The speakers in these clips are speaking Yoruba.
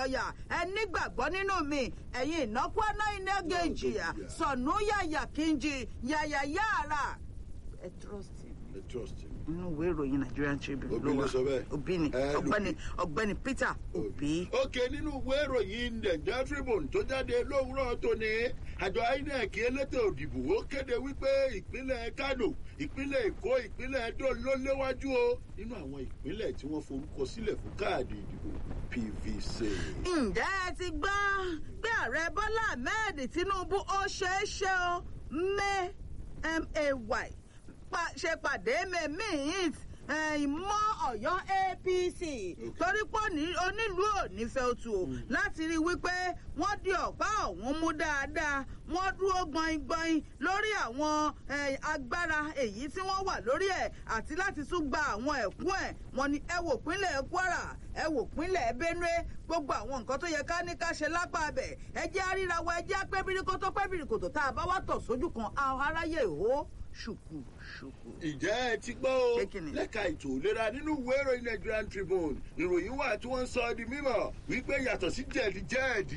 ọ̀yà ẹ nígbàgbọ́ nínú mi ẹ̀yin ìnákúáná iná gèjì sọ̀nù yàyà kíjì yàyà yàrá ẹ trust me ẹ trust me. nínú ìwé ìròyìn Nigerian Tribune Obi ló sọ bẹ́ẹ̀. Obi ni Ẹ, ọ̀gbẹ́ni ọ̀gbẹ́ni Peter Obi. ok nínú ìwé ìròyìn Nigeria Tribune tó jáde lówùúrọ̀ tòní àjọ INEC elétò òdìbò ó kéde wípé ìpínlẹ̀ Kano ìpínlẹ̀ Èkó ìpínlẹ̀ Edo ló léwájú o nínú àwọn ìpínlẹ̀ tí wọ́n forúkọ sílẹ̀ fún káàdì ìdìbò PVC. ǹjẹ́ ẹ ti gbọ́ pé ààrẹ Bọ́lá Ahmed Tinubu ó ṣeé ṣe o may may pa- ṣe pàdé mẹ́mìínt ìmọ̀ Ọ̀yọ́ APC torí pé òní- onílùú ò ní fẹ́ otu o láti rí i wípé wọ́n di ọ̀pá ọ̀hún mú dáadáa wọ́n dúró gbọ̀ngbọ̀n lórí àwọn eh, agbára èyí tí wọ́n wà lórí ẹ̀ àti láti tún gba àwọn ẹ̀kún ẹ̀ wọ́n ní ẹ wò pínlẹ̀ Kwara ẹ wò pínlẹ̀ Benue gbogbo àwọn nǹkan tó yẹ ká ní ká ṣe lápá abẹ ẹ jẹ́ àríra wa ẹ jẹ́ apẹ́bíríkótó pẹ́bíríkótó tá a bá wá tọ̀ sójú kan àwọn aráyé ìhó ṣùkù ṣùkù. ìjẹ́ ẹ ti gbọ́ o Pé kí ni? lẹ́ka ètò ìlera nínú ìwé ìròyìn Nigerian Tribune ìròyìn wà tí wọ́n ń sọ di mímọ̀ wípé yàtọ̀ sí jẹ̀díjẹ̀dì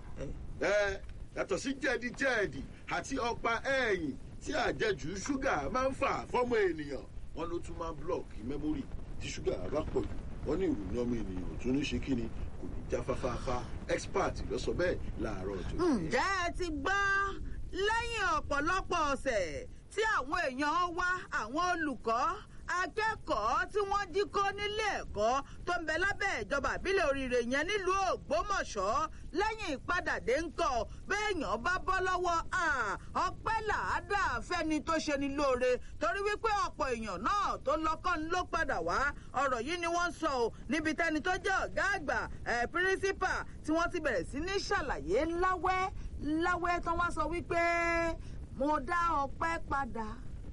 ẹ yàtọ̀ sí jẹ̀díjẹ̀dì àti ọ̀pá ẹ̀yìn tí àjẹjù ṣúgà máa ń fà fọ́mọ ènìyàn wọn ló tún máa ń blọọkì mẹ́mórì tí ṣúgà bá pọ̀ jù wọ́n ní ìròyìn ọmọ ènìyàn ò tún ní ṣe kí ni kò ní já fáfáfá expert ló sọ bẹ́ẹ̀ láàárọ̀ tó ǹjẹ́ ẹ ti gbọ́ lẹ́yìn ọ̀pọ̀lọpọ̀ ọ̀sẹ̀ tí àwọn èèyàn wá àwọn olùkọ́ akẹ́kọ̀ọ́ tí wọ́n jí kó nílé ẹ̀kọ́ tó ń bẹ lábẹ́ ìjọba àbílẹ̀ oríire yẹn nílùú Ògbómọ̀ṣọ́ lẹ́yìn ìpadàdé ńkọ́ béèyàn bá bọ́ lọ́wọ́ à, ọpẹ́ làádá fẹ́ni tó ṣe ni lóore torí wípé ọ̀pọ̀ èèyàn náà tó lọ́kàn ló padà wá ọ̀rọ̀ yìí ni wọ́n sọ ọ́ níbi tẹ́ni tó jẹ́ ọ̀gá àgbà ẹ̀ pírísípà tí wọ́n ti bẹ̀rẹ̀ sí ní ṣàlàyé láwẹ́ láwẹ́ tán wá sọ wípé mo dá ọpẹ́ padà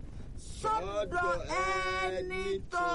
sọ́dọ̀ ẹni tó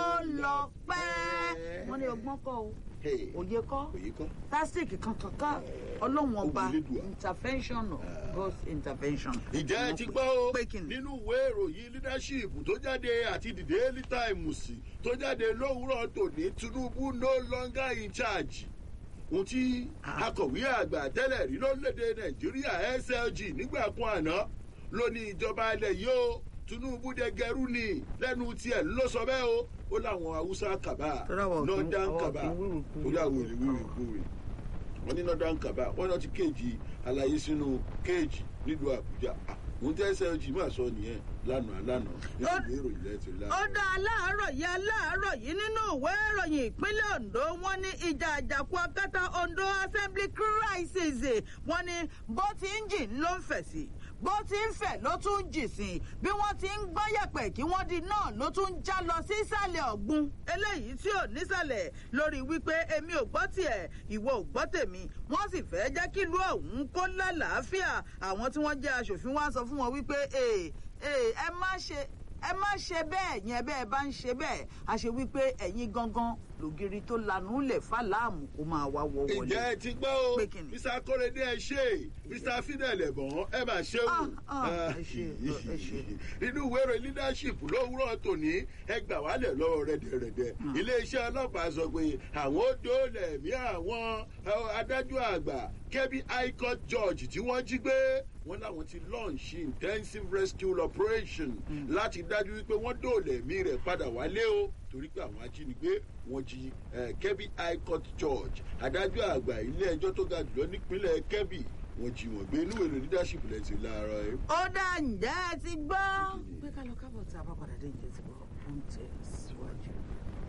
lọ́pẹ́ wọ́n ní ọgbọ́n kọ́ o Hey, òye kọ́ òye kọ́. tásìkì kankan ká ọlọ́run ọba Ògùnlédùà. intervention of God's intervention. ìjẹ́ ẹ ti gbọ́ o Pé kí ni? nínú ìwé ìròyìn leadership tó jáde àti the daily times tó jáde lówùúrọ̀ tòní Tinubu no longer in charge ohun tí akọ̀wé àgbà tẹ́lẹ̀ rí lórílẹ̀‐èdè Nàìjíríà SLG nígbà kan àná ló ní ìjọba ilẹ̀ yìí o Tinubu dẹgẹrú ni lẹ́nu tiẹ̀ ló sọ bẹ́ẹ̀ o ó láwọn Haúsá kàbá Tọ́lá wa ò kí- northern àwa ò kàbá kí wíwì kúwì. ó yà wèrè wíwì kúwì wọ́n ní northern kaba wọ́n náà ti kéèjì àlàyé sínú kéèjì nílùú àbújá àwọn tí slg máa sọ nìyẹn lánàá lánàá nínú Ó- ìwé ìròyìn lẹ́tì ó lánàá. dá aláàárọ̀ yìí aláàárọ̀ yìí nínú ìwé ìròyìn ìpínlẹ̀ Ondo wọ́n ní ìjà àjàkú akátá Ondo assembly crisis wọ́n ní bó ti ń jìn ló ń fẹ̀ sí bó ti ń fẹ̀ ló tún ń jì sí bí wọ́n ti ń gbọ́ yẹ̀pẹ̀ kí wọ́n di náà ló tún ń já lọ sí ìsàlẹ̀ ọ̀gbun eléyìí tí ò nísàlẹ̀ lórí wípé èmi ò gbọ́ tiẹ̀ ìwọ ò gbọ́ tèmi wọ́n sì fẹ́ jẹ́ kí ìlú ọ̀hún kó lálàáfíà àwọn tí wọ́n jẹ́ aṣòfin wá sọ fún wọn wípé ee ee ẹ má ṣe ẹ má ṣe bẹ́ẹ̀ yẹn bẹ́ẹ̀ bá ń ṣe bẹ́ẹ̀ a ṣe wípé ẹ̀yin gangan lògiri tó lanu lẹ̀ fàlàmù kó máa wá wọ wọlé. ìjẹ́ ẹ ti gbọ́ o Pé kí ni? mr kórèdé ẹ ṣe mr fidel ẹ̀bọ̀n ẹ máa ṣe o. Ah, ah, ẹ ṣé, ẹ ṣé. nínú ìwé ìròyìn leadership lówùúrọ̀ tòní ẹ gbà wálẹ̀ lọ́wọ́ rẹ̀dẹ̀rẹ̀dẹ̀ iléeṣẹ́ ọlọ́pàá sọ pé àwọn ó dóòlà ẹ̀mí àwọn eh, adájọ́ àgbà kẹ́bí high court judge tí wọ́n jí gbé wọ́n láwọn ti launch intensive rescue operation láti dájú wípé wọ́n dóòlà ẹ̀mí rẹ̀ padà wálé o torí pé àwọn ajínigbé wọ́n jí eh, kẹ́bí high court judge adájọ́ àgbà ilé ẹjọ́ tó ga jùlọ nípínlẹ̀ kẹ́bí wọ́n jí wọn gbé inú èrò leadership lẹ́tì láàárọ̀ ẹ̀. ó dá ǹjẹ́ ẹ ti gbọ́. pé ká lọ kábọ̀ tí a bá padà dé ìjẹ́ ti gbọ́ ó ń tẹ̀ síwájú.